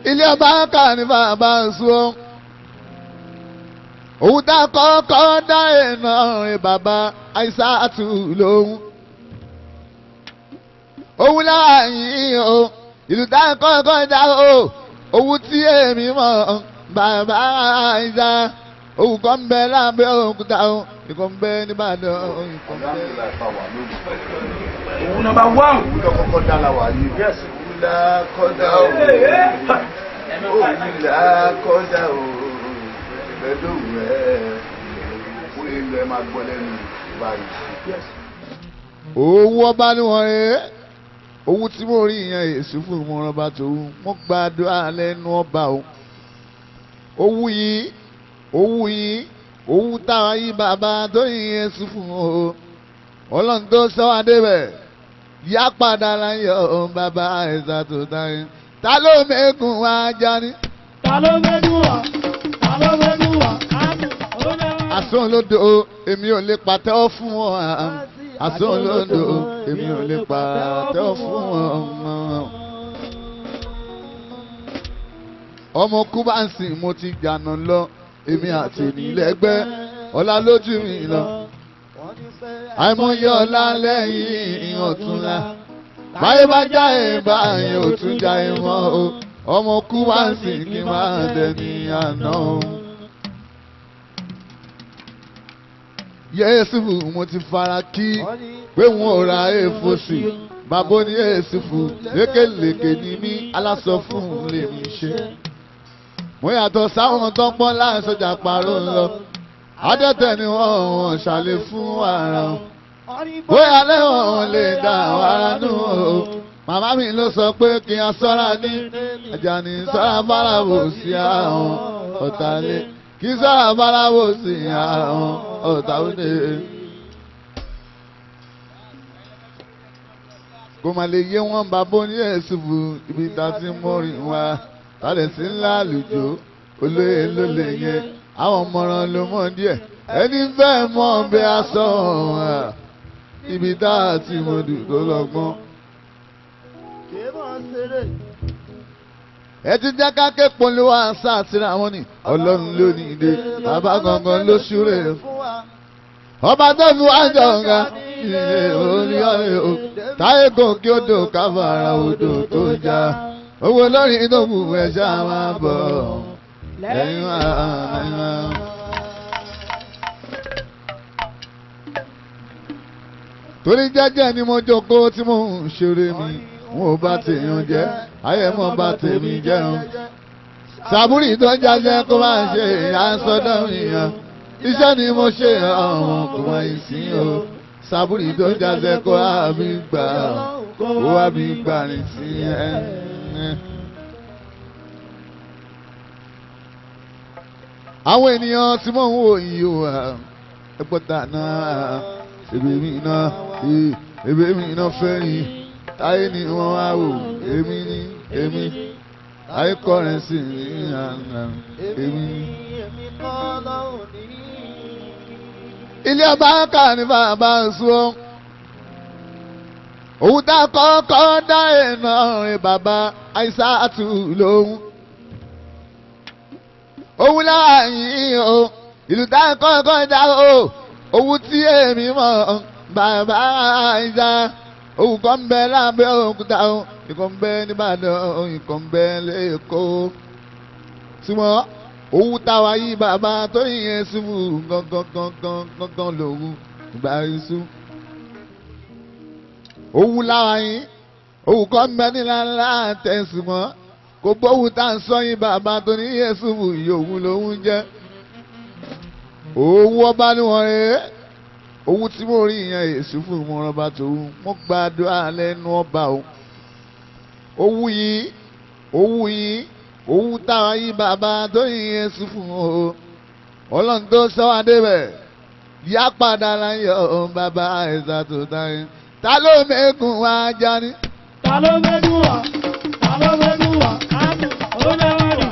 ilé ọba kà ní bàbá sùn òun tá kọ́kọ́ dá iná rìn bàbá àìsàtù lóhùn òun láàyè o ìlú tá kọ́kọ́ dá o òun tí èmi mọ̀ bàbá àìsà òun kọ́ ń bẹ lábẹ́ òkúta o ìkọ́ ń bẹ nìbàdàn ìkọ́ ń bẹ. òun nọmba one. òun lọ kọ́kọ́ dá la wà yìí. Yes. òun là kọ́dá o. òun là kọ́dá o. ìfẹ́dọ̀wù ẹ̀ fún ilẹ̀ ẹ̀ máa gbọ́ lẹ́nu báyìí. owó ọba ni wọ́n rẹ̀ owó tí mo rí ìyẹn èsì fún ìmọ̀ràn ọba tòun mo gbàdúrà lẹ́nu ọba o owó yìí owó yìí owó táwa yìí bàbá tó yìnyẹn sí fún o ọlọ́run tó sọ wá débẹ̀ yá padà láyọ̀ bàbá ẹ̀sà tó dáyé ta ló mẹ́kùn wá jáde Ta ló mẹ́nu wá? Ta ló mẹ́nu wá? àsán olódò èmi ò lè pàtẹ́wọ́ fún wọn àsán olódò èmi ò lè pàtẹ́wọ́ fún wọn. ọmọ kúbáǹsì mo ti jànà lọ èmi àti ènìlẹ́gbẹ́ ọlá lójú mi lọ àìmọye ọlá lẹ́yìn ọ̀túnla báyé bá já ìbá yẹn ò tún já ìmọ̀ o ọmọ kúbáǹsì kí n máa dẹni àná o. yéésù mo ti fara kí pé wọn ò ra èèfo sí bàbá ní èsì fún lékelèké ní mí aláṣọ fún lèmi ṣe. mo yàtọ̀ sáwọn tó ń pọ́n láì sọjà parọ́ lọ adẹ́tẹ̀ ni wọ́n wọ́n ṣàlẹ̀ fún ara wọn. bóyá lẹ́wọ̀n wọn lè dá wàrà nù o. màmá mi ló sọ pé kí n sọ́ra ní Àjàní sọ́ra bárabò sí àwọn ọ̀tàlẹ̀ kí sọ́ra bárabò sí àwọn ọ̀tàlẹ̀. kó má lè yé wọn bàbá ní ẹ̀sùnfù ibi tá a ti ń mọ́rin wá tálẹ̀ sí ńlá àlùjọ olóyè ló lè yẹ àwọn ọmọràn ló mọ̀ díẹ̀ ẹni fẹ́ mọ̀ bí a sọ ọ̀hún ibi tá a ti mọ̀ dùn tó lọ́gbọ́n. ẹ ti jẹ́ ká ké polówó àṣà àtìrà wọn ni ọlọ́run ló ní ìdè bàbá gangan ló ṣúré ọba tó fi wá jọ nga ilé orí ọ̀rẹ́ o táyé gòkè odò káfàrà odò tó já owó lórí ìdòwú ẹ̀ṣá máa bọ̀ lẹ́yìn wá lẹ́yìn wá. torí jẹ́jẹ́ ni mo jókòó tí mo ń ṣeré mi wọn ò bá tèèyàn jẹ́ ayé mo bá tèmi jẹun sàbúrì tó ń jáde kó máa ṣe àsọdọ̀ ìyàn iṣẹ́ ni mo ṣe ọ̀hún kò mọ ìsín o sàbúrì tó ń jáde kó wá mi gbà kó wá mi gbà ní sí ẹ. àwọn ènìyàn tí mò ń wò yìí o ẹgbọ́ta náà èbè mi náà èbè mi náà fẹ́ yìí táyé ni wọ́n wá wò èmi ni èmi táyé kọrin sí ní àná èmi ni. ilé ọba kà ní bàbá sùn òun tá kọ́kọ́ dá iná rìn bàbá àìsàtù lóhùn òun láàyè o ìlú tá kọ́kọ́ dá o òun tí èmi mọ̀ bàbá àìsà òun kọ́ ń bẹ lábẹ́ òkúta o ìkọ́ ń bẹ nìbàdàn ìkọ́ ń bẹ lẹ́kọ̀ọ́ súnmọ́ òun táwa yí bàbá tó yẹn ṣubú gangan gangan gangan lòun ìgbà iṣu. òun láwa yín òun kọ́ ń bẹ níláńlá tẹ̀sùmọ́ kò gbóhùn tá à ń sọ yín bàbá tó ní yẹn ṣubú yòówù lòun jẹ́. òun ọba ni wọ́n rẹ̀ owó tí mo rí ìyẹn èsì fún ìmọ̀ràn ọba tòun mo gbàdúrà lẹ́nu ọba o owó yìí owó yìí owó táwa yìí bàbá tó yìnyẹn sí fún o ọlọ́run tó sọ wá débẹ̀ yá padà láyọ̀ bàbá ẹ̀sà tó dáyé ta ló mẹ́kùn wá jáde. Ta ló mẹ́nu wá? Ta ló mẹ́nu wá? Ó dáwà ní.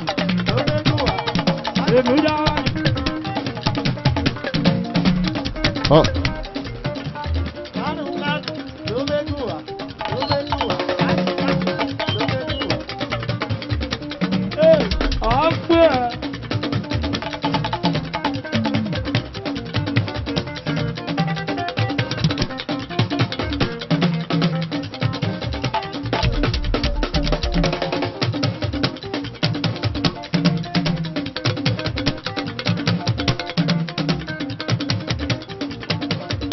Èmi dáwà ní. Ọ. Kánú kánú ló mẹ́nu wá. Ló mẹ́nu wá. Ló mẹ́nu wá.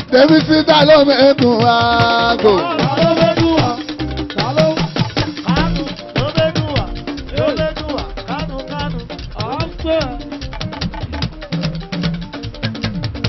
tèmi síta ló mẹ́kùn àgò.